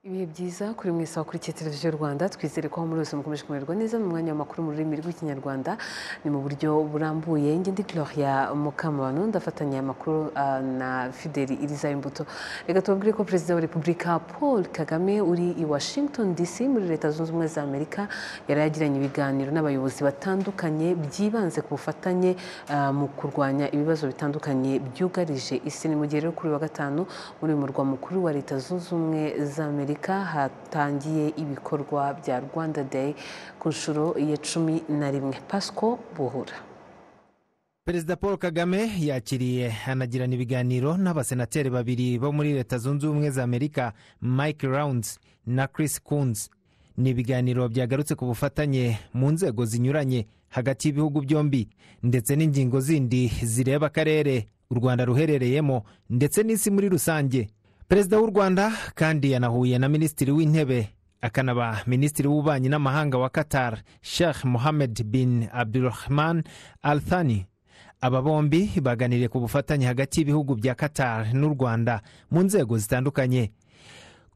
bihe byiza kuri mwese wakurikiye televiziyo rwanda twizere ko aho muri hose mukomeje kumererwa neza mu mwanya w'amakuru mu rurimi rw'ikinyarwanda ni mu buryo burambuye njye ndi gloria mukamabano ndafatanya amakuru ah, na fideli iriza imbuto reka tubabwire ko perezida wa repubulika paul kagame uri i washington dc muri leta zunze ubumwe za amerika yari yagiranye ibiganiro n'abayobozi batandukanye byibanze ku bufatanye ah, mu kurwanya ibibazo bitandukanye byugarije isi ni mu gihe rero kuri uyu wa gatanu muri uyu murwa mukuru wa leta zunze ubumwe za amerika hatangiye ibikorwa bya rwanda day ku nshuro ya cumi na rimwe pasco buhura perezida paul kagame yakiriye anagirana ibiganiro n'abasenateri babiri bo muri leta zunze ubumwe za amerika mike rounds na chris coons ni ibiganiro byagarutse ku bufatanye mu nzego zinyuranye hagati y'ibihugu byombi ndetse n'ingingo zindi zireba akarere u rwanda ruherereyemo ndetse n'isi muri rusange perezida w'u rwanda kandi yanahuye na minisitiri w'intebe akanaba minisitiri w'ububanyi n'amahanga wa qatar sheikh mohammed bin abdurahman al thani aba bombi baganiriye ku bufatanye hagati y'ibihugu bya qatar n'u rwanda mu nzego zitandukanye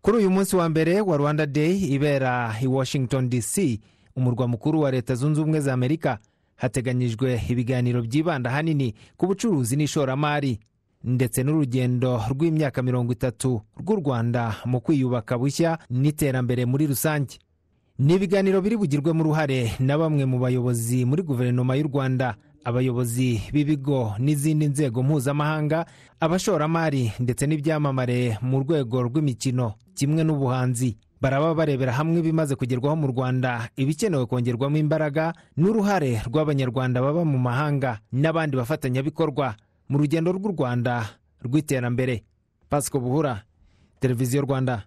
kuri uyu munsi wa mbere wa rwanda day ibera i washington dc umurwa mukuru wa leta zunze ubumwe za amerika hateganyijwe ibiganiro byibanda ahanini ku bucuruzi n'ishoramari ndetse n'urugendo rw'imyaka mirongo itatu rw'u rwanda mu kwiyubaka bushya n'iterambere muri rusange ni ibiganiro biri bugirwemo uruhare na bamwe mu bayobozi muri guverinoma y'u rwanda abayobozi b'ibigo n'izindi nzego mpuzamahanga abashoramari ndetse n'ibyamamare mu rwego rw'imikino kimwe n'ubuhanzi baraba barebera hamwe ibimaze kugerwaho mu rwanda ibikenewe kongerwamo imbaraga n'uruhare rw'abanyarwanda baba mu mahanga n'abandi bafatanyabikorwa mu rugendo rw'u rwanda rw'iterambere pasiko buhura televiziyo rwanda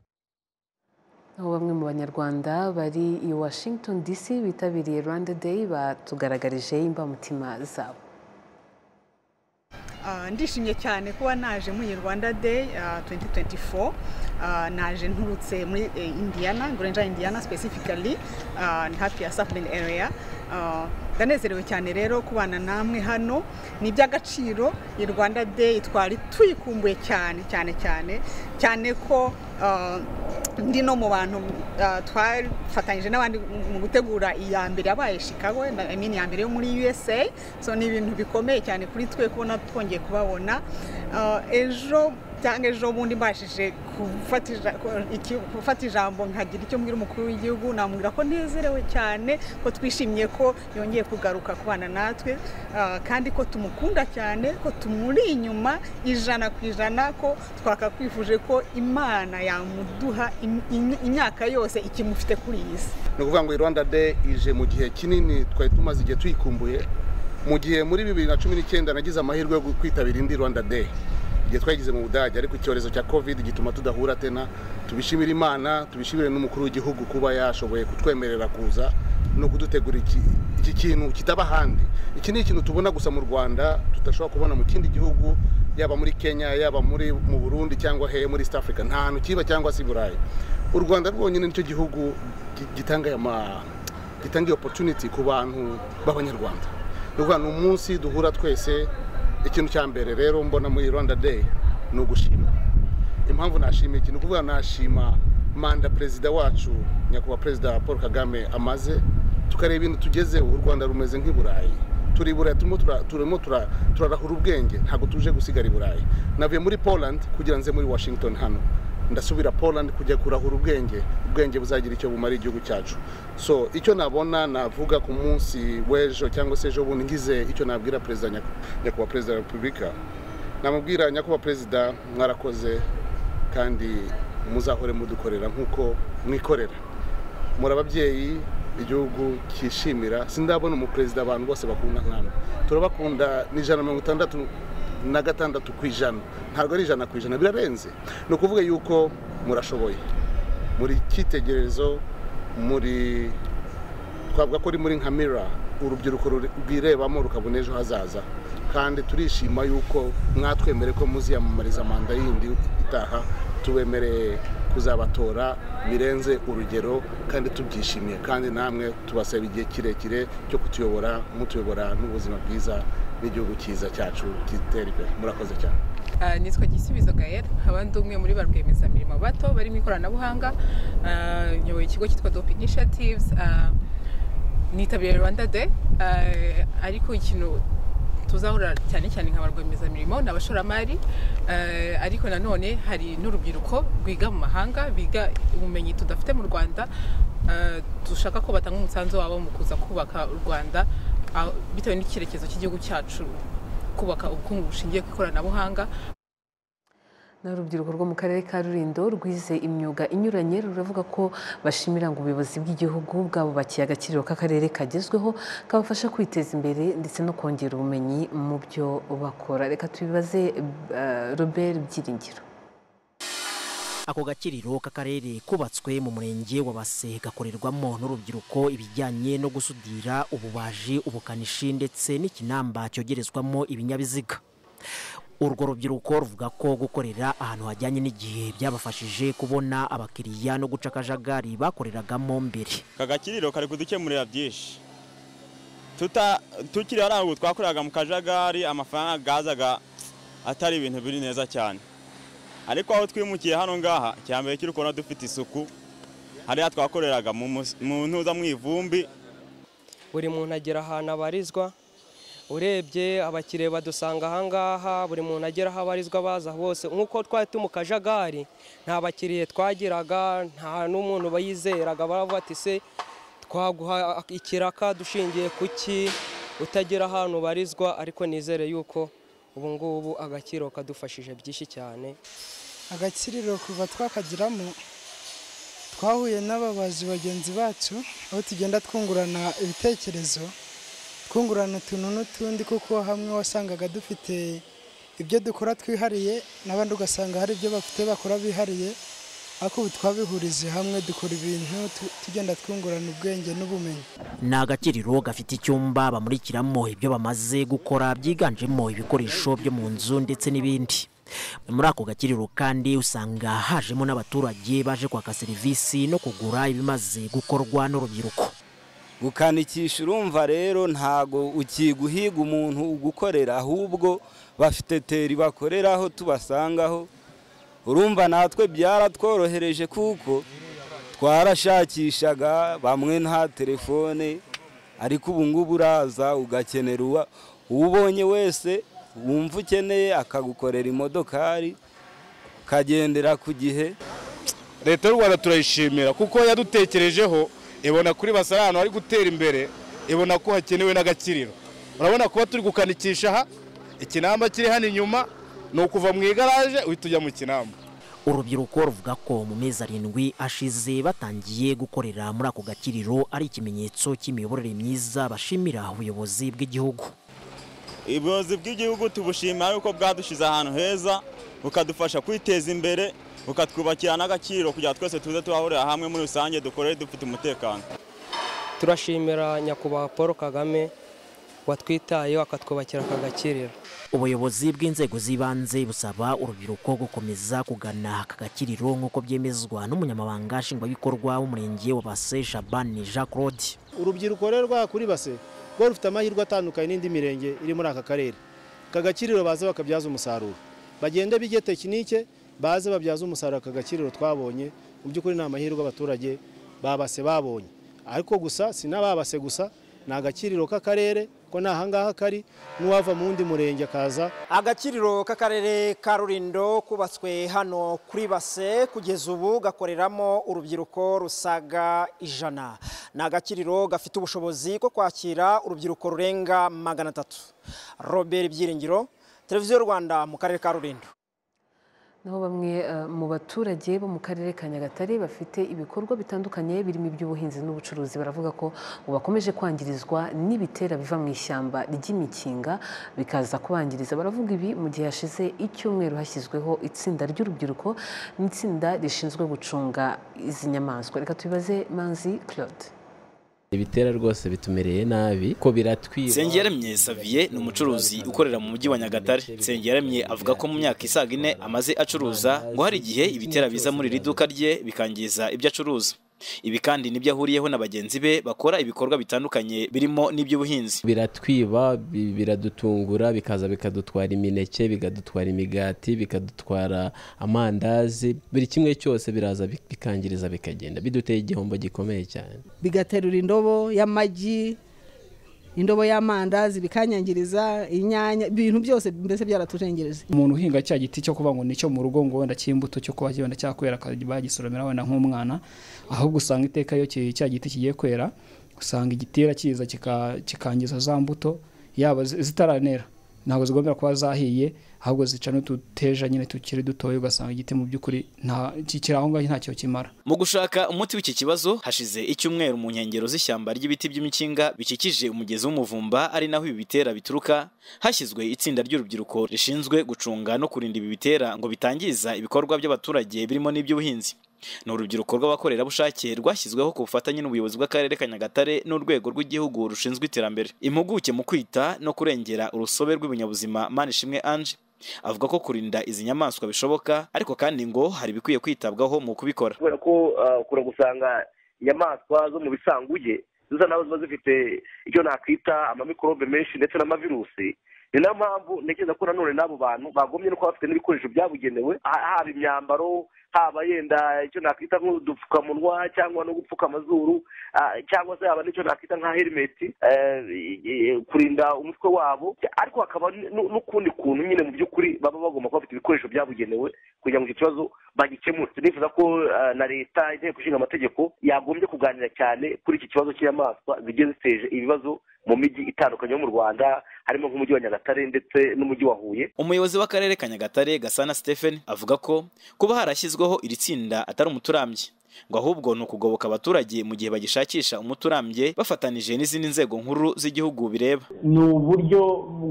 aho bamwe mu banyarwanda bari i washington dc bitabiriye rwanda day batugaragarije imbamutima zabo Ah, ndishimye cyane kuba naje muri rwanda day ah, 2024 Ah, naje nturutse muri eh, indiana gurenja indiana specifically ah, hafi ya southern area Ah, ndanezerewe cyane rero kubana namwe hano ni iby'agaciro i rwanda day twari tuyikumbuye cyane cyane cyane cyane ko ah, ndi no mu bantu ah, twafatanyije n'abandi mu- mu gutegura iya mbere yabaye chicago na- I mean, iya mbere yo muri usa so ni ibintu bikomeye cyane kuri twe kubona twongeye kubabona Ah, ejo cyangwa ejo bundi mbashije gufata ija- ko- iki- gufata ijambo nkagira icyo mbwira umukuru w'igihugu namubwira ko nezerewe cyane ko twishimiye ko yongeye kugaruka kubana natwe ah, kandi ko tumukunda cyane ko tumuri inyuma ijana ku ijana ko twakakwifuje ko imana yamuduha im- im- imyaka yose ikimufite kuri iyi si ni ukuvuga ngo i rwanda day ije mu gihe kinini twari tumaze igihe tuyikumbuye mu gihe muri bibiri na cumi n'icyenda nagize amahirwe yo kwitabira indi rwanda day igihe twayigize mu budage ariko icyorezo cya covid gituma tudahura tena tubishimire imana tubishimire n'umukuru w'igihugu kuba yashoboye kutwemerera kuza no kudutegura iki, iki kintu kitaba ahandi iki ni ikintu tubona gusa mu rwanda tudashobora kubona mu kindi gihugu yaba muri kenya yaba muri mu burundi cyangwa he muri east africa nta hantu kiba cyangwa se i burayi u rwanda rwonyine nicyo gihugu gi- gitanga aya ma- gitanga iyo opportunity ku bantu b'abanyarwanda ni ukuvuga ni umunsi duhura twese ikintu cya mbere rero mbona muri rwanda day ni ugushima impamvu nashima iki ni ukuvuga nashima manda perezida wacu nyakubahwa perezida paul kagame amaze tukareba ibintu tugezeho u rwanda rumeze nk'i burayi turi i burayi turimo tura- turimo tura- turarahura ubwenge ntabwo tuje gusigara i burayi navuye muri poland kugira nze muri washington hano ndasubira poland kujya kurahura ubwenge ubwenge buzagira icyo bumara igihugu cyacu so icyo nabona navuga ku munsi w'ejo cyangwa se ejo bundi ngize icyo nabwira perezida nyaku- nyakubahwa perezida wa repubulika namubwira nyakubahwa perezida mwarakoze kandi muzahore mudukorera nk'uko mwikorera muri ababyeyi igihugu cyishimira sindabona umuperezida abantu bose bakunda nkana turabakunda ni ijana na mirongo itandatu na gatandatu ku ijana ntabwo ari ijana ku ijana birarenze ni ukuvuga yuko murashoboye muri icyitegererezo muri twavuga ko uri muri nka mira urubyiruko ruri- rwirebamo rukabona ejo hazaza kandi turishima yuko mwatwemere ko muziyamamariza manda yindi itaha tubemereye kuzabatora birenze urugero kandi tubyishimiye kandi namwe tubasaba igihe kirekire cyo kutuyobora mutuyobora n'ubuzima bwiza n'igihugu cyiza cyacu kitera imbere murakoze cyane Ah, nitwa gisubizo gael abandi umwe muri ba rwiyemezamirimo bato bari mu ikoranabuhanga Ah, nyoboye ikigo cyitwa dope initiatives Ah, nitabiriye rwanda day Ah, ariko ikintu tuzahura cyane cyane nka ba rwiyemezamirimo ni abashoramari Ah, ariko nanone hari n'urubyiruko rwiga mu mahanga biga ubumenyi tudafite mu rwanda Ah, dushaka ko batanga umusanzu wabo mu kuza kubaka u rwanda ah, bitewe n'icyerekezo cy'igihugu cyacu kubaka ubukungu bushingiye ku ikoranabuhanga ni urubyiruko rwo mu karere ka rurindo rwize imyuga inyuranye ruravuga ko bashimira ngo ubuyobozi bw'igihugu bwabubakiye agaciro k'akarere kagezweho kabafasha kwiteza imbere ndetse no kongera ubumenyi mu byo bakora reka tubibaze eh, robert byiringiro ako gakiriro k'akarere kubatswe mu murenge wa base gakorerwamo n'urubyiruko ibijyanye no gusudira ububaji ubukanishi ndetse n'ikinamba cyogerezwamo ibinyabiziga urwo rubyiruko ruvuga ko gukorera ahantu hajyanye n'igihe byabafashije kubona abakiriya no guca akajagari bakoreragamo mbere kagakiriro kari kudukemurira byinshi tuta tukiri hariya ubu twakoreraga mu kajagari amafaranga gazaga atari ibintu biri neza cyane ariko aho twimukiye hano ngaha icya mbere kiri kubona dufite isuku hariya twakoreraga mu mus- mu ntuza mu ivumbi buri muntu agera ahantu abarizwa urebye abakiriya badusanga ahangaha buri muntu agera aho abarizwa baza bose nk'uko twari turi mu kajagari nta bakiriya twagiraga nta n'umuntu bayizeraga baravuga ati se twaguha ikiraka dushingiye ku ki utagira ahantu ubarizwa ariko nizere yuko ubu ngubu agakiro kadufashije byinshi cyane agakiriro kuva twakagiramo twahuye n'ababazi bagenzi bacu aho tugenda twungurana ibitekerezo twungurana utuntu n'utundi kuko hamwe wasangaga dufite ibyo dukora twihariye n'abandi ugasanga hari ibyo bafite bakora bihariye ariko ubu twabihurije hamwe dukora ibintu tu- tugenda twungurana ubwenge n'ubumenyi ni agakiriro gafite icyumba bamurikiramo ibyo bamaze gukora byiganjemo ibikoresho byo mu nzu ndetse n'ibindi muri ako gakiriro kandi usanga hajemo n'abaturage baje kwaka serivisi no kugura ibimaze gukorwa n'urubyiruko gukanikisha urumva rero ntago ukiguhiga umuntu ugukorera ahubwo bafite teri bakoreraho tubasangaho urumva natwe byaratworohereje kuko twarashakishaga bamwe nta telefone ariko ubu ngubu uraza ugakenera uwa uwubonye wese wumva ukeneye akagukorera imodokari ukagendera ku gihe leta y'u rwanda turayishimira kuko yadutekerejeho ibona kuri basara ahantu hari gutera imbere ibona ko hakenewe n'agakiriro urabona kuba turi gukanikisha aha ikinamba kiri hano inyuma ni ukuva mu igaraje uhita ujya mu kinamba urubyiruko ruvuga ko mu mezi arindwi ashize batangiye gukorera muri ako gakiriro ari ikimenyetso cy'imiyoborere myiza bashimira ubuyobozi bw'igihugu ubuyobozi bw'igihugu tubushimira yuko bwadushyize ahantu heza bukadufasha kwiteza imbere bukatwubakira n'agaciro kugira ngo twese tuze tuhahurira hamwe muri rusange dukorere dufite umutekano turashimira nyakubahwa paul kagame watwitayeho akatwubakira aka gakiriro ubuyobozi bw'inzego z'ibanze busaba urubyiruko gukomeza kugana aka gakiriro nk'uko byemezwa n'umunyamabanga nshingwabikorwa w'umurenge wa base shabani jean claude urubyiruko rero rwakuri base rwo rufite amahirwe atandukanye n'indi mirenge iri muri aka karere aka gakiriro baze bakabyaza umusaruro bagende bige tekinike baze babyaze umusaruro aka gakiriro twabonye mu by'ukuri ni amahirwe abaturage babase babonye ariko gusa si n'ababase gusa ni agakiriro k'akarere ko ni ahangaha kari n'uwava mu wundi murenge akaza agakiriro k'akarere ka rurindo kubatswe hano kuri base kugeza ubu gakoreramo urubyiruko rusaga ijana ni agakiriro gafite ubushobozi bwo kwakira urubyiruko rurenga magana atatu robert byiringiro televiziyo rwanda mu karere ka rurindo naho bamwe eh, mu baturage bo mu karere ka nyagatare bafite ibikorwa bitandukanye birimo iby'ubuhinzi n'ubucuruzi baravuga ko ngo bakomeje kwangirizwa n'ibitera biva mu ishyamba ry'imikinga bikaza kubangiriza baravuga ibi mu gihe hashize icyumweru hashyizweho itsinda ry'urubyiruko n'itsinda rishinzwe gucunga izi nyamaswa reka tubibaze manzi claude ibitera rwose bitumereye nabi ko biratwiba Nsengiyaremye Xavier ni umucuruzi ukorera mu mujyi wa Nyagatare. Nsengiyaremye avuga ko mu myaka isaga ine amaze acuruza ngo hari igihe ibitera biza muri iri duka rye bikangiza ibyo acuruza. ibi kandi nibyo ahuriyeho na bagenzi be bakora ibikorwa bitandukanye birimo n'iby'ubuhinzi biratwiba bi- biradutungura bikaza bikadutwara imineke bikadutwara imigati bikadutwara amandazi buri kimwe cyose biraza bi- bikangiriza bikagenda biduteye igihombo gikomeye cyane bigaterura indobo y'amagi indobo y'amandazi bikanyangiriza inyanya ibintu byose mbese byaratujengereje umuntu uhinga cya giti cyo kuvuga ngo nicyo mu rugo ngo wenda cy'imbuto cyo kuba wenda cyakwera akajya bagisoromera wenda nk'umwana ahubwo usanga iteka iyo ki- cya giti kigiye kwera usanga igitera kiza kika- kikangiza za mbuto yaba zi- zitaranera ntabwo zigomba kuba zahiye ahubwo zica n'ututeja nyine tukiri dutoya ugasanga igiti mu by'ukuri nta kikiri aho ngaho ntacyo kimara mu gushaka umuti w'iki kibazo hashize icyumweru mu nkengero z'ishyamba ry'ibiti by'imikinga bikikije umugezi w'umuvumba ari naho ibi bitera bituruka hashyizwe itsinda ry'urubyiruko rishinzwe gucunga no kurinda ibi bitera ngo bitangiza ibikorwa by'abaturage birimo n'iby'ubuhinzi ni urubyiruko rw'abakorerabushake rwashyizweho ku bufatanye n'ubuyobozi bw'akarere ka nyagatare n'urwego rw'igihugu rushinzwe iterambere impuguke mu kwita no kurengera urusobe rw'ibinyabuzima manishimwe ange avuga ko kurinda izi nyamaswa bishoboka ariko kandi ngo hari ibikwiye kwitabwaho mu kubikora kubera ko ah, ukunda gusanga inyamaswa zo mu bisanguye zisa naho ziba zifite icyo nakwita amamikorobe menshi ndetse n'amavirusi ni nayo mpamvu ntekereza ko nanone n'abo bantu bagombye no kuba bafite n'ibikoresho byabugenewe ha- haba imyambaro haba yenda icyo nakwita nk'udupfukamunwa cyangwa no gupfuka amazuru ah, cyangwa se haba n'icyo nakwita nka herimeti eh, i- i- kurinda umutwe wabo ariko hakaba n- n'ukundi kuntu nyine mu by'ukuri baba bagomba kuba bafite ibikoresho byabugenewe kugira ngo icyo kibazo bagikemure nifuza ko eh, na leta inteko ishinga amategeko yagombye kuganira cyane kuri iki kibazo cy'inyamaswa zigiye ziteje ibibazo mu mijyi itandukanye yo mu rwanda harimo nk'umujyi wa nyagatare ndetse n'umujyi wa huye umuyobozi w'akarere ka nyagatare gasana stephen avuga ko kuba harashyizweho iri tsinda atari umuti urambye ngo ahubwo ni ukugoboka abaturage mu gihe bagishakisha umuti urambye bafatanije n'izindi nzego nkuru z'igihugu bireba ni uburyo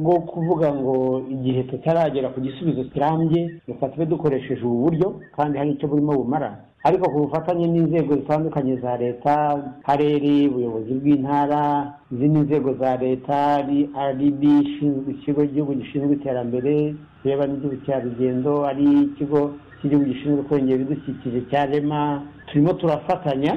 bwo kuvuga ngo igihe tutaragera ku gisubizo kirambye dufatwe dukoresheje ubu buryo kandi hari icyo burimo bumara ariko ku bufatanye n'inzego zitandukanye za leta akarere ubuyobozi bw'intara izindi nzego za leta ari rdb ishinzwe ikigo gihugu gishinzwe iterambere bireba n'iby'ubukerarugendo ari ikigo cy'igihugu gishinzwe kurengera ibidukikije cya rema turimo turafatanya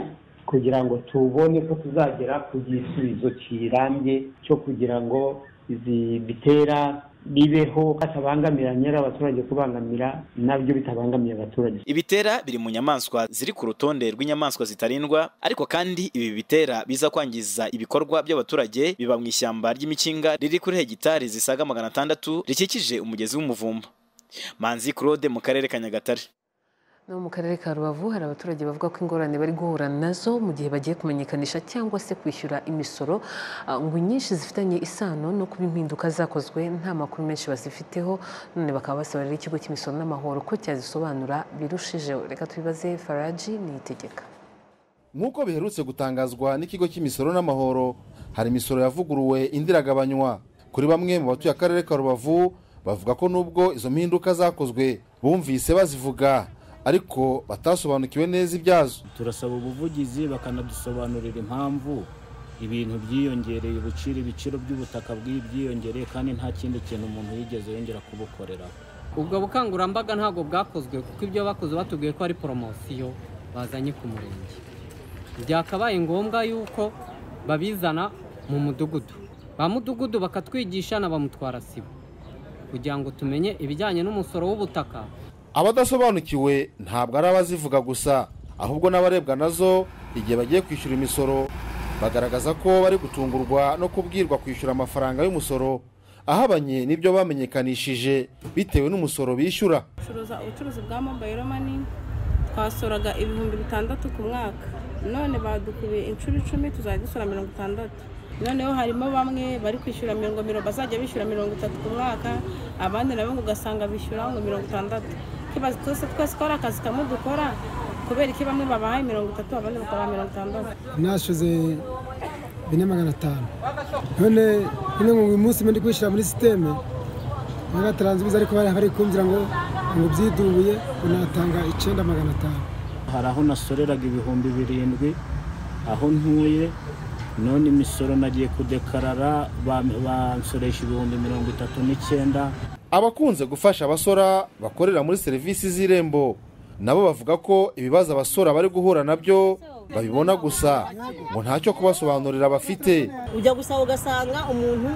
kugira ngo tubone ko tuzagera ku gisubizo kirambye cyo kugira ngo izi bitera bibeho batabangamira nyir'abaturage kubangamira nabyo bitabangamiye abaturage ibitera biri mu nyamaswa ziri ku rutonde rw'inyamaswa zitarindwa ariko kandi ibi bitera biza kwangiza ibikorwa by'abaturage biba mu ishyamba ry'imikinga riri kuri hegitari zisaga magana atandatu rikikije umugezi w'umuvumba manzi claude mu karere ka nyagatare no mu karere ka rubavu hari abaturage bavuga ko ingorane bari guhura nazo mu gihe bagiye kumenyekanisha cyangwa se kwishyura imisoro ah, ngo inyinshi zifitanye isano no kuba impinduka zakozwe nta makuru menshi bazifiteho none bakaba basaba rero ikigo cy'imisoro n'amahoro ko cyazisobanura birushijeho reka tubibaze faraji niyitegeka nk'uko biherutse gutangazwa n'ikigo cy'imisoro n'amahoro hari imisoro yavuguruwe indi iragabanywa kuri bamwe mu batuye akarere ka rubavu bavuga ko nubwo izo mpinduka zakozwe bumvise bazivuga ariko batasobanukiwe neza ibyazo turasaba ubuvugizi bakanadusobanurira impamvu ibintu byiyongereye ubuciro ibiciro by'ubutaka bw'i- byiyongereye kandi nta kindi kintu umuntu yigeze yongera kubukoreraho ubwo bukangurambaga ntabwo bwakozwe kuko ibyo bakoze batubwiye ko ari poromosiyo bazanye ku murenge byakabaye ngombwa yuko babizana mu mudugudu ba mudugudu bakatwigisha na ba mutwarasibo kugira ngo tumenye ibijyanye n'umusoro w'ubutaka abadasobanukiwe ntabwo ari abazivuga gusa ahubwo n'abarebwa nazo igihe bagiye kwishyura imisoro bagaragaza ko bari gutungurwa no kubwirwa kwishyura amafaranga y'umusoro ahabanye n'ibyo bamenyekanishije bitewe n'umusoro bishyura curuza ubucuruzi bwa mobayiro mani twasoraga ibihumbi bitandatu ku mwaka none badukubiye inshuro icumi tuzajya dusora mirongo itandatu noneho harimo bamwe bari kwishyura mirongo mirongo bazajya bishyura mirongo itatu ku mwaka abandi nabo ngo ugasanga bishyura ngo mirongo itandatu Kibaza twese twese ko ari akazi kamwe dukora kubera iki bamwe babahaye mirongo itatu abandi bakabaha mirongo itandatu nashoze bine magana atanu none none ngo uyu munsi mbe ndi kwishyira muri sisiteme bagataranzubiza ariko bari bari kumvira ngo ngo byidubuye ngo natanga icyenda magana atanu hari aho nasoreraga ibihumbi birindwi aho ntuye none imisoro nagiye kudekarara ba- bansoresha ibihumbi mirongo itatu n'icyenda abakunze gufasha abasora bakorera muri serivisi z'irembo nabo bavuga ko ibibazo abasora bari guhura nabyo babibona gusa ngo ntacyo kubasobanurira bafite ujya gusaba ugasanga umuntu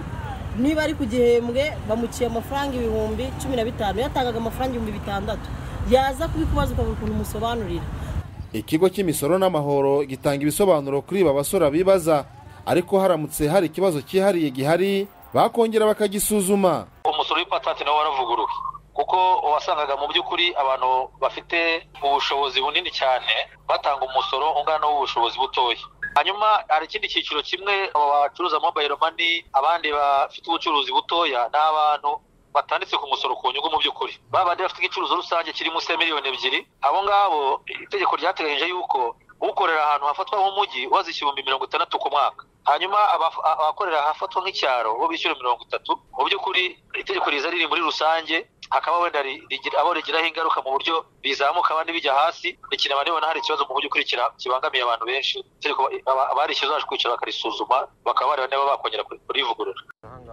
niba ari ku gihembwe bamuciye amafaranga ibihumbi cumi na bitanu yatangaga amafaranga ibihumbi bitandatu yaza kubikubaza ukabura ukuntu umusobanurira ikigo cy'imisoro n'amahoro gitanga ibisobanuro kuri ba basora bibaza ariko haramutse hari ikibazo cyihariye gihari bakongera bakagisuzuma umusoro w'ipatanti nawo waravuguruwe kuko wasangaga mu by'ukuri abantu bafite ubushobozi bunini cyane batanga umusoro ungana w'ubushobozi butoya hanyuma hari ikindi cyiciro kimwe abo bacuruza mobayiro mani abandi bafite ubucuruzi butoya ni abantu batanditse ku musoro ku nyungu mu by'ukuri babandi bafite igicuruzo rusange kiri munsi ya miliyoni ebyiri abo ngabo itegeko ryateganyije yuko ukorera ahantu hafatwa nk'umujyi wazishyura ibihumbi mirongo itandatu ku mwaka hanyuma abaf- a- abakorera ahafatwa nk'icyaro bo bishyura mirongo itatu mu by'ukuri itegeko riza riri muri rusange hakaba wenda ri- rigira- abo rigiraho ingaruka mu buryo bizamuka abandi bijya hasi ikintu ribona hari ikibazo mu by'ukuri kira- kibangamiye abantu benshi itegeko aba- abarishyuza baje kwicara bakarisuzuma bakaba bareba niba bakongera kuri- kurivugurura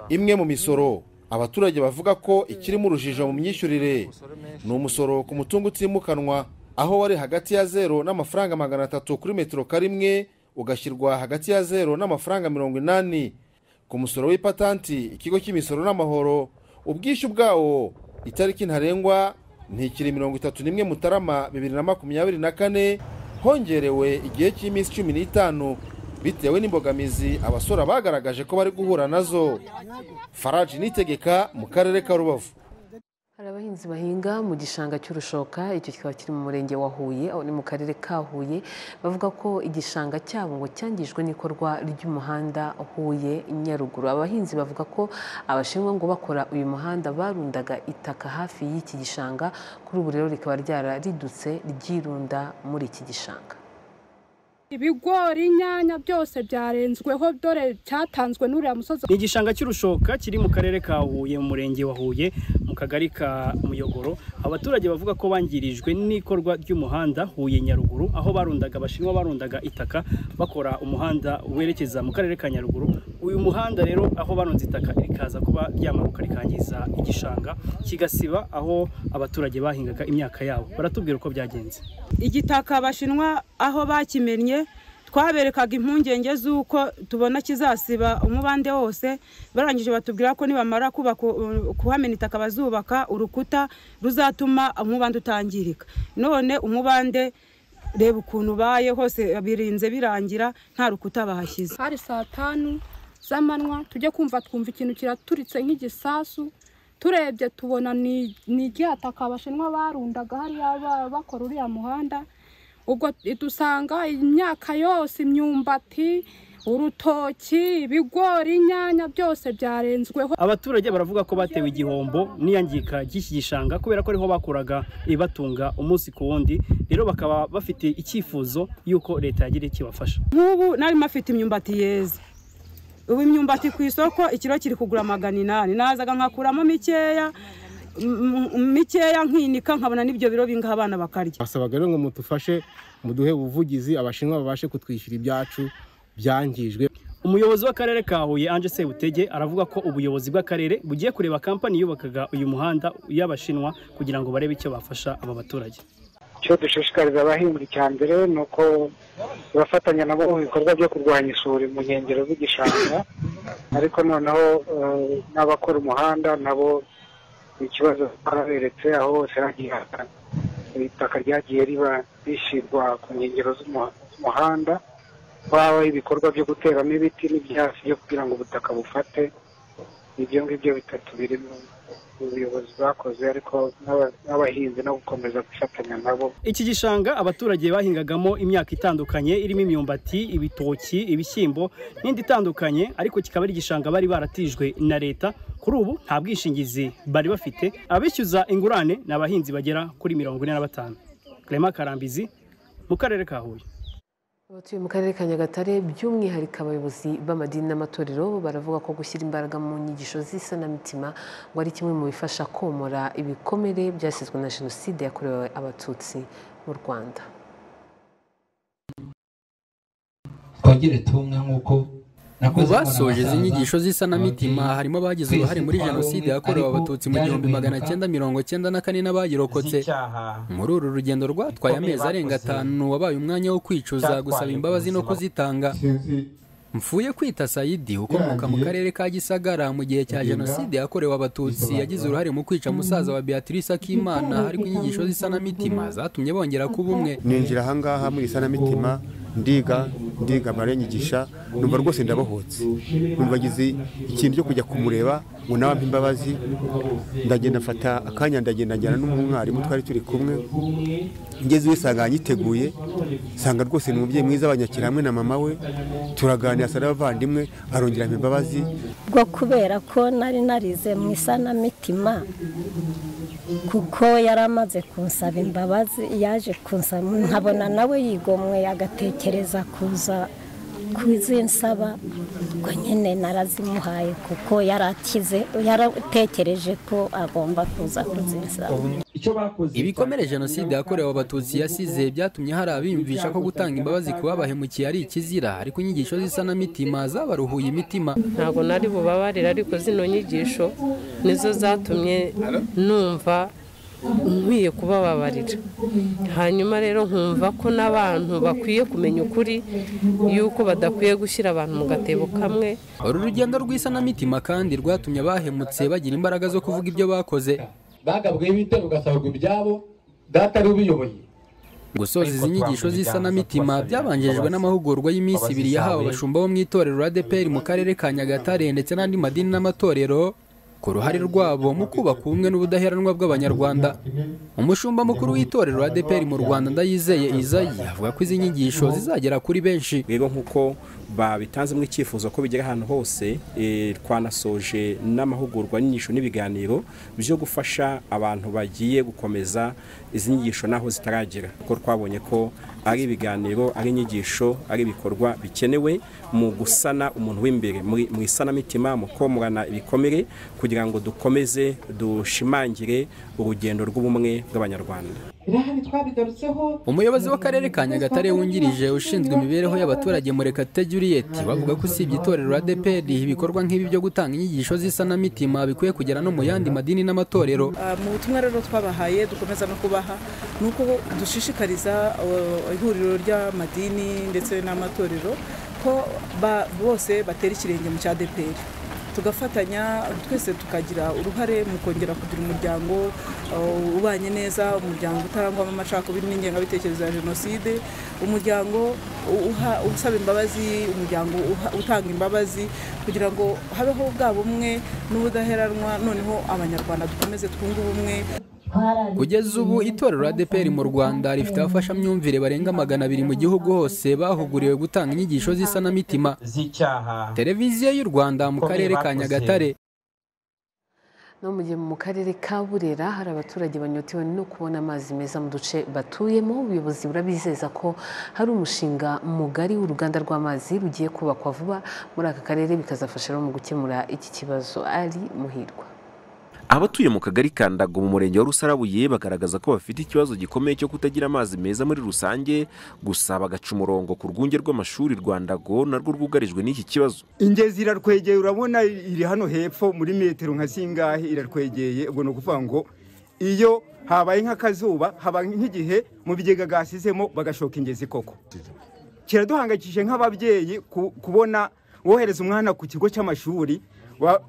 imwe mu misoro abaturage bavuga ko ikirimo urujijo mu myishyurire ni umusoro ku mutungo utimukanwa aho wari hagati ya zero n'amafaranga magana atatu kuri metero karimwe ugashyirwa hagati ya zero n'amafaranga mirongo inani ku musoro w'ipatanti ikigo cy'imisoro n'amahoro ubwishyu bwawo itariki ntarengwa ntikiri mirongo itatu n'imwe mutarama bibiri na makumyabiri na kane hongerewe igihe cy'iminsi cumi n'itanu bitewe n'imbogamizi abasora bagaragaje ko bari guhura nazo faraji nitegeka mu karere ka rubavu hari abahinzi bahinga mu gishanga cy'urushoka icyo kikaba kiri mu murenge wa huye aho ni mu karere ka huye bavuga ko igishanga cyabo ngo cyangijwe n'ikorwa ry'umuhanda huye nyaruguru abahinzi bavuga ko abashinwa ngo bakora uyu muhanda barundaga itaka hafi y'iki gishanga kuri ubu rero rikaba ryararidutse ryirunda muri iki gishanga ibigori inyanya byose byarenzweho dore cyatanzwe n'uriya musozi ni igishanga cy'urushoka kiri mu karere ka huye mu murenge wa huye mu kagari ka muyogoro abaturage bavuga ko bangirijwe n'ikorwa ry'umuhanda huye nyaruguru aho barundaga abashinwa barundaga itaka bakora umuhanda werekeza mu karere ka nyaruguru uyu muhanda rero aho barunze itaka rikaza kuba ryamanuka rikangiza igishanga kigasiba aho abaturage bahingaga imyaka yabo baratubwira uko byagenze igitaka abashinwa aho bakimennye twaberekaga impungenge z'uko tubona kizasiba umubande wose barangije batubwira ko nibamara kubaka kuhamena itaka bazubaka urukuta ruzatuma umubande utangirika none umubande reba ukuntu ubaye hose birinze birangira nta rukuta bahashyize hari saa tanu z'amanywa tujye kumva twumva ikintu kiraturitse nk'igisasu turebye tubona ni ni iryataka abashinwa barundaga hariya ba- bakora uriya muhanda ubwo dusanga imyaka yose imyumbati urutoki ibigori inyanya byose byarenzweho abaturage baravuga ko batewe igihombo n'iyangika ry'iki gishanga kubera ko ariho bakuraga ibibatunga umunsi ku wundi rero bakaba bafite icyifuzo y'uko leta yagira icyo ibafasha nk'ubu nari mafite imyumbati yeze ubu imyumbati ku isoko ikiro kiri kugura magana inani nazaga nkakuramo mikeya m- m- mikeya nkinika nkabona n'ibyo biro bingaha abana bakarya basabaga rero ngo mudufashe muduhe ubuvugizi abashinwa babashe kutwishyura ibyacu byangijwe umuyobozi w'akarere ka huye anje sebutege aravuga ko ubuyobozi bw'akarere bugiye kureba kampani yubakaga uyu muhanda y'abashinwa kugira ngo barebe icyo bafasha aba baturage icyo dushishikariza abahinzi cya mbere ni uko bafatanya nabo mu bikorwa byo kurwanya isuri mu nkengero z'igishanga ariko noneho eh, n'abakora umuhanda nabo ikibazo twaraberetse aho hose hagiye hasa itaka ryagiye riba rishyirwa ku nkengero z'umuha- z'umuhanda waba ibikorwa byo guteramo ibiti n'ibyatsi byo kugira ngo ubutaka bufate ibyo ngibyo bitatu biri mu buyobozi bwakoze ariko n'aba- n'abahinzi no gukomeza gufatanya nabo iki gishanga abaturage bahingagamo imyaka itandukanye irimo imyumbati ibitoki ibishyimbo n'indi itandukanye ariko kikaba ari igishanga bari baratijwe na leta kuri ubu nta bwishingizi bari bafite abishyuza ingurane ni abahinzi bagera kuri mirongo ine na batanu Clement karambizi mu karere ka huye abatuye mu karere ka nyagatare by'umwihariko abayobozi b'amadini n'amatorero baravuga ko gushyira imbaraga mu nyigisho z'isanamitima ngo ari kimwe mu bifasha komora ibikomere byasizwe na jenoside yakorewe abatutsi mu rwanda twagire tumwe nk'uko mu basoje izi nyigisho z'isanamitima harimo abagize uruhare muri jenoside yakorewe abatutsi mu gihumbi magana cyenda mirongo cyenda na kane n'abayirokotse muri uru rugendo rwatwaye amezi arenga atanu wabaye umwanya wo kwicuza gusaba imbabazi no kuzitanga mfuye kwita sayidi ukomoka mu karere ka gisagara mu gihe cya jenoside yakorewe abatutsi yagize uruhare mu kwica musaza wa beatrice akimana ariko inyigisho z'isanamitima zatumye bongera kuba umwe ninjira ahangaha muri isanamitima ndiga ndiga amarenyigisha numva rwose ndabohotse numva agize ikintu cyo kujya kumureba ngo nawe ampe imbabazi ndagenda mfata akanya ndagenda njyana n'umwarimu twari turi kumwe ngeze iwe usanga yiteguye usanga rwose ni umubyeyi mwiza abanyakira hamwe na mama we turaganira asa n'abavandimwe arongera ampa imbabazi bwo kubera ko nari narize mu isanamitima kuko yari amaze kunsaba imbabazi yaje kunsaba nkabona nawe yigomwe agatekereza kuza ku nsaba ubwo nyine narazimuhaye kuko yarakize yaratekereje ko agomba kuza kuzinsaba ibikomere jenoside yakorewe abatutsi yasize byatumye hari abiyumvisha ko gutanga imbabazi ku babahemukiye ari ikizira ariko inyigisho z'isanamitima zabaruhuye imitima ntabwo nari bubabarire ariko zino nyigisho nizo zatumye numva nkwiye kubababarira hanyuma rero nkumva ko n'abantu bakwiye kumenya ukuri yuko badakwiye gushyira abantu mu gatebo kamwe uru rugendo rw'isanamitima kandi rwatumye abahemutse bagira imbaraga zo kuvuga ibyo bakoze bagabweho ibitero ugasabwa ibyabo data ari ubiyoboye gusoza izi nyigisho z'isanamitima byabanjirijwe n'amahugurwa y'iminsi ibiri yahawe abashumba bo mu itorero radeperi mu karere ka nyagatare ndetse n'andi madini n'amatorero ku ruhare rwabo mu kubaka ubumwe n'ubudaheranwa bw'abanyarwanda umushumba mukuru w'itorero adeperi mu rwanda ndayizeye izayi avuga ko izi nyigisho zizagera kuri benshi rero nk'uko babitanzemo icyifuzo ko bigera ahantu hose twanasoje n'amahugurwa n'inyigisho n'ibiganiro byo gufasha abantu bagiye gukomeza izi nyigisho n'aho zitaragera kuko twabonye ko ari ibiganiro ari inyigisho ari ibikorwa bikenewe mu gusana umuntu w'imbere mu isanamitima mu komorana ibikomere kugira ngo dukomeze dushimangire urugendo rw'ubumwe bw'abanyarwanda umuyobozi w'akarere ka nyagatare wungirije ushinzwe imibereho y'abaturage murekate juliet bavuga ko usibye itorero adeperi ibikorwa nk'ibi byo gutanga inyigisho z'isanamitima bikwiye kugera no mu yandi madini n'amatorero mu butumwa rero twabahaye dukomeza no kubaha ni uko dushishikariza ihuriro ry'amadini ndetse n'amatorero ko bose batera ikirenge mu cya adeperi tugafatanya twese tukagira uruhare mu kongera kugira umuryango ubanye neza umuryango utarangwamo amacakubiri n'ingengabitekerezo ya jenoside umuryango usaba imbabazi umuryango utanga imbabazi kugira ngo habeho bwa bumwe n'ubudaheranwa noneho abanyarwanda dukomeze twunge ubumwe kugeza ubu itorero adeperi mu rwanda rifite abafashamyumvire barenga magana abiri mu gihugu hose bahuguriwe gutanga inyigisho z'isanamitima televiziyo y'u rwanda mu karere ka nyagatare no mu gihe mu karere ka burera hari abaturage banyotewe no kubona amazi meza mu duce batuyemo ubuyobozi burabizeza ko hari umushinga mugari w'uruganda rw'amazi rugiye kubakwa vuba muri aka karere bikazafasha mu gukemura iki kibazo ari muhirwa abatuye mu kagari ka ndago mu murenge wa rusarabuye bagaragaza ko bafite ikibazo gikomeye cyo kutagira amazi meza muri rusange gusa bagaca umurongo ku rwunge rw'amashuri rwa ndago narwo rwugarijwe n'iki kibazo ingezi iraratwegeye urabona iri hano hepfo muri metero nka zingahe iratwegeye ubwo ni ukuvuga ngo iyo habaye nk'akazuba haba nk'igihe mu bigega gasizemo bagashoka ingezi koko kiraduhangayikishije nk'ababyeyi kubona wohereza umwana ku kigo cy'amashuri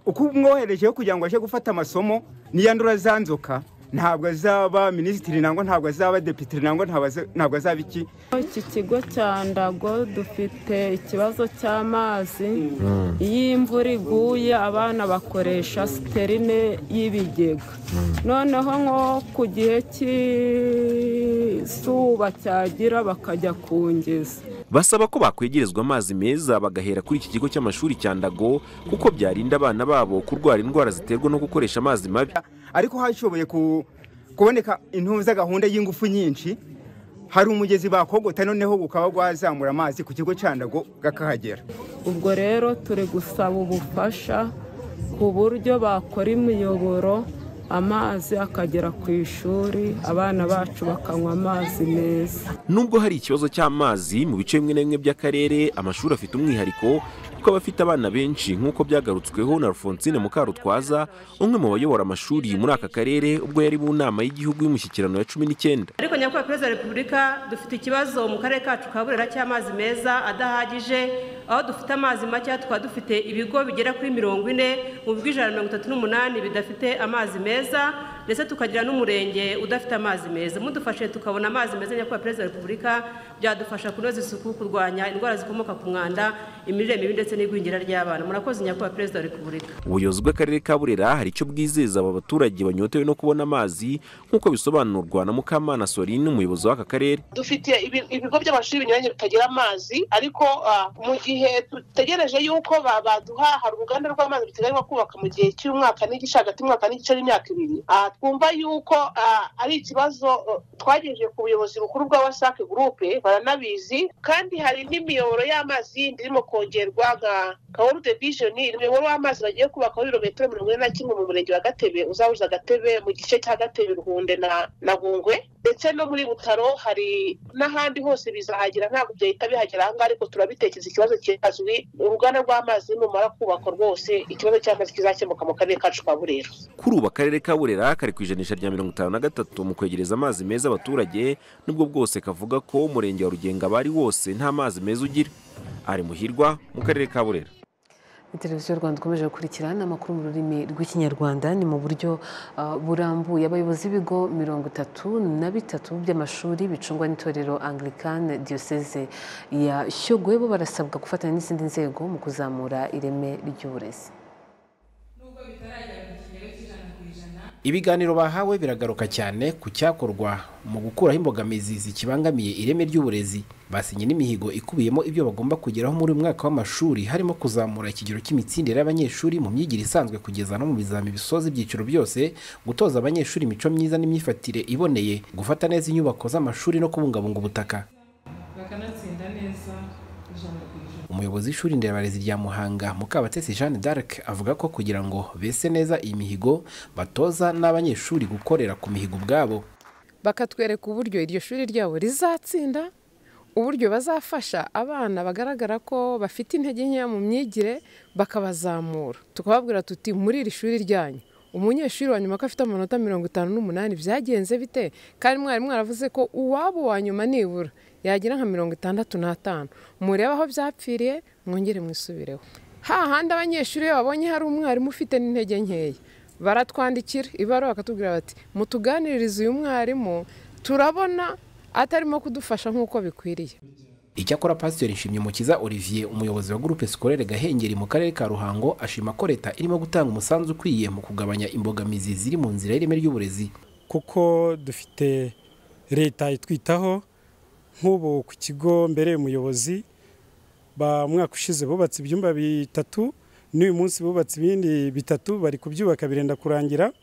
uko umwoherejeho kugira ngo ajye gufata amasomo niyandura za nzoka ntabwo azaba minisitiri nangwa ntabwo azaba depite nangwa ntabwo azaba iki iki kigo cya ndago dufite ikibazo cy'amazi iyo imvura iguye abana bakoresha siterine y'ibigega noneho nko ku gihe cy'izuba cyagira bakajya kungeza basaba ko bakwegerezwa amazi meza bagahera kuri iki kigo cy'amashuri cya ndago kuko byarinda abana babo kurwara indwara ziterwa no gukoresha amazi mabi ariko hashoboye kuboneka intuza gahunda y'ingufu nyinshi hari umugezi bakogota noneho ukaba wazamura amazi ku kigo cya ndago gakahagera ubwo rero turi gusaba ubufasha ku buryo bakora imiyoboro amazi akagera ku ishuri abana bacu bakanywa amazi meza nubwo hari ikibazo cy'amazi mu bice bimwe na bimwe by'akarere amashuri afite umwihariko kuko abafite abana benshi nk'uko byagarutsweho na alphonsine mukarutwaza umwe mu bayobora amashuri muri aka karere ubwo yari mu nama y'igihugu y'umushyikirano ya cumi n'icyenda ariko nyakubahwa perezida wa repubulika dufite ikibazo mu karere kacu ka burera cy'amazi meza adahagije aho dufite amazi makeya tukaba dufite ibigo bigera kuri mirongo ine mu bigo ijana na mirongo itatu n'umunani bidafite amazi meza ndetse tukagira n'umurenge udafite amazi meza mudufashe tukabona amazi meza nyakubahwa perezida wa repubulika byadufasha kunoza isuku kurwanya indwara zikomoka ku mwanda imirire mibi ndetse n'igwingira ry'abana murakoze nyakubahwa perezida wa repubulika ubuyobozi bw'akarere ka burera hari icyo bwizeza aba baturage banyotewe no kubona amazi nk'uko bisobanurwa na mukamana sorine umuyobozi w'aka karere dufite ibi- ibigo by'amashuri binyuranye bitagira amazi ariko ah, mu gihe dutegereje y'uko ba- baduha hari uruganda rw'amazi ruteganywa kubaka mu gihe cy'umwaka n'igice hagati y'umwaka n'igice n'imyaka ibiri Ah, twumva y'uko ah, ari ikibazo eh, twagejeje ku buyobozi bukuru bwa wasake gurupe baranabizi kandi hari n'imiyoboro y'amazi yindi irimo kongerwa nka kaworu de bijoni imiyoboro w'amazi bagiye kubakaho ibirometero mirongo ine na kimwe mu murenge wa gatebe uzahuza agatebe mu gice cya gatebe ruhunde na na bungwe ndetse no muri butaro hari n'ahandi hose bizahagera ntabwo byahita bihagera ahangaha ariko turabitekereza ikibazo kizwi uruganda rw'amazi numara kubakwa rwose ikibazo cy'amazi kizakemuka mu karere kacu ka burera kuri ubu akarere ka burera kari ku ijanisha rya mirongo itanu na gatatu mu kwegereza amazi meza abaturage nubwo bwose kavuga ko umurenge wa rugenga abari wose nta mazi meza ugira ari muhirwa mu karere ka burera Ni televiziyo rwanda ikomeje gukurikirana amakuru mu rurimi rw'ikinyarwanda ni mu buryo ah, burambuye abayobozi b'ibigo mirongo itatu na bitatu by'amashuri bicungwa n'itorero angilikani diyoseze ya shyogwe bo barasabwa gufatanya n'izindi nzego mu kuzamura ireme ry'uburezi ibiganiro bahawe biragaruka cyane ku cyakorwa mu gukuraho imbogamizi zikibangamiye ireme ry'uburezi basinye n'imihigo ikubiyemo ibyo bagomba kugeraho muri uyu mwaka w'amashuri harimo kuzamura ikigero cy'imitsindire y'abanyeshuri mu myigire isanzwe kugeza no mu bizami bisoza ibyiciro byose gutoza abanyeshuri imico myiza n'imyifatire iboneye gufata neza inyubako z'amashuri no kubungabunga ubutaka bakanatsinda neza ijana ku ijana umuyobozi w'ishuri nderabarezi rya muhanga mukabatesi jeanne d'arc avuga ko kugira ngo bese neza iyi mihigo batoza n'abanyeshuri gukorera ku mihigo ubwabo bakatwereka uburyo iryo shuri ryabo rizatsinda uburyo bazafasha abana bagaragara ko bafite intege nkeya mu myigire bakabazamura tukababwira tuti muri iri shuri ryanyu umunyeshuri wa nyuma ko afite amanota mirongo itanu n'umunani byagenze bite kandi mwarimu mwaravuze ko uwabo wa nyuma nibura yagira nka mirongo itandatu n'atanu murebe aho byapfiriye mwongere mwisubireho hahandi abanyeshuri iyo babonye hari umwarimu ufite n'intege nkeya baratwandikira ibaruwa bakatubwira bati mutuganirize uyu mwarimu turabona atarimo kudufasha nk'uko bikwiriye icyakora pasiteri nshimyumukiza olivier umuyobozi wa gurupe sikorere gahengeri mu karere ka ruhango ashima ko leta irimo gutanga umusanzu ukwiye mu kugabanya imbogamizi ziri mu nzira y'ireme ry'uburezi kuko dufite leta itwitaho nk'ubu ku kigo mbere umuyobozi ba mwaka ushize bubatse ibyumba bitatu n'uyu munsi bubatse ibindi bitatu bari kubyubaka birenda kurangira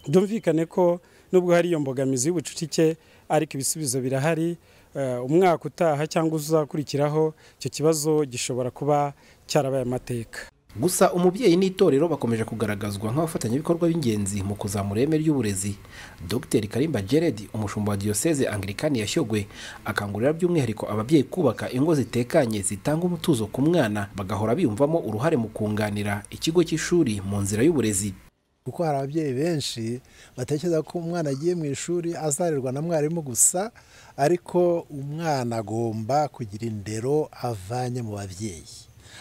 byumvikane ko nubwo hari iyo mbogamizi y'ubucucike ariko ibisubizo birahari Eh, umwaka utaha cyangwa uzakurikiraho icyo kibazo gishobora kuba cyarabaye amateka gusa umubyeyi n'itorero bakomeje kugaragazwa nk'abafatanyabikorwa b'ingenzi mu kuzamura ireme ry'uburezi dr karimba gerard umushumba wa diyoseze angilikani yashyogwe akangurira by'umwihariko ababyeyi kubaka ingo zitekanye zitanga umutuzo ku mwana bagahora biyumvamo uruhare mu kunganira ikigo cy'ishuri mu nzira y'uburezi kuko hari ababyeyi benshi batekereza ko umwana agiye mu ishuri azarerwa na mwarimu gusa ariko umwana agomba kugira indero avanye mu babyeyi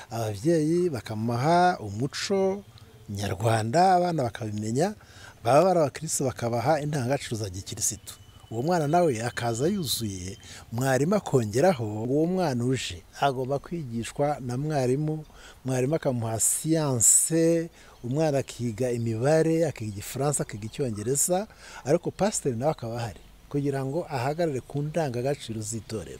ababyeyi bakamuha umuco nyarwanda abana bakabimenya baba bari abakirisitu bakabaha indangagaciro za gikirisitu uwo mwana nawe akaza yuzuye mwarimu akongeraho uwo mwana uje agomba kwigishwa na mwarimu mwarimu akamuha siyanse umwana akiga imibare akiga igifaransa akiga icyongereza ariko pasiteri nawe akaba ahari kugira ngo ahagarare ku ndangagaciro z'itorero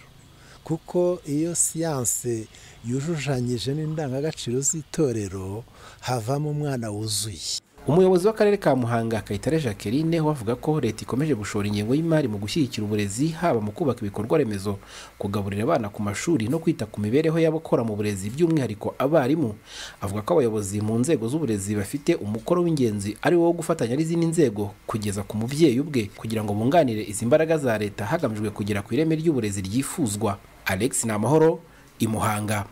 kuko iyo siyanse yujushanyije n'indangagaciro z'itorero havamo umwana wuzuye umuyobozi w'akarere ka muhanga kayitare jacqueline we avuga ko leta ikomeje gushora ingengo y'imari mu gushyigikira uburezi haba mu kubaka ibikorwa remezo kugaburira abana ku mashuri no kwita ku mibereho y'abakora mu burezi by'umwihariko abarimu avuga ko abayobozi mu nzego z'uburezi bafite umukoro w'ingenzi ari wo wo gufatanya n'izindi nzego kugeza ku mubyeyi ubwe kugira ngo bunganire izi mbaraga za leta hagamijwe kugera ku ireme ry'uburezi ryifuzwa alex ni amahoro imuhanga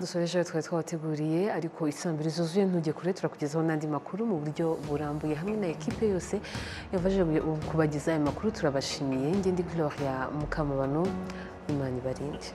dusoreje twari twabateguriye ariko isambire zuzuye ntujye kure turakugezaho n'andi makuru mu buryo burambuye hamwe na ekipe yose yavaje kubagezaho ayo makuru turabashimiye ngende gloria mukamabano imana ibarinde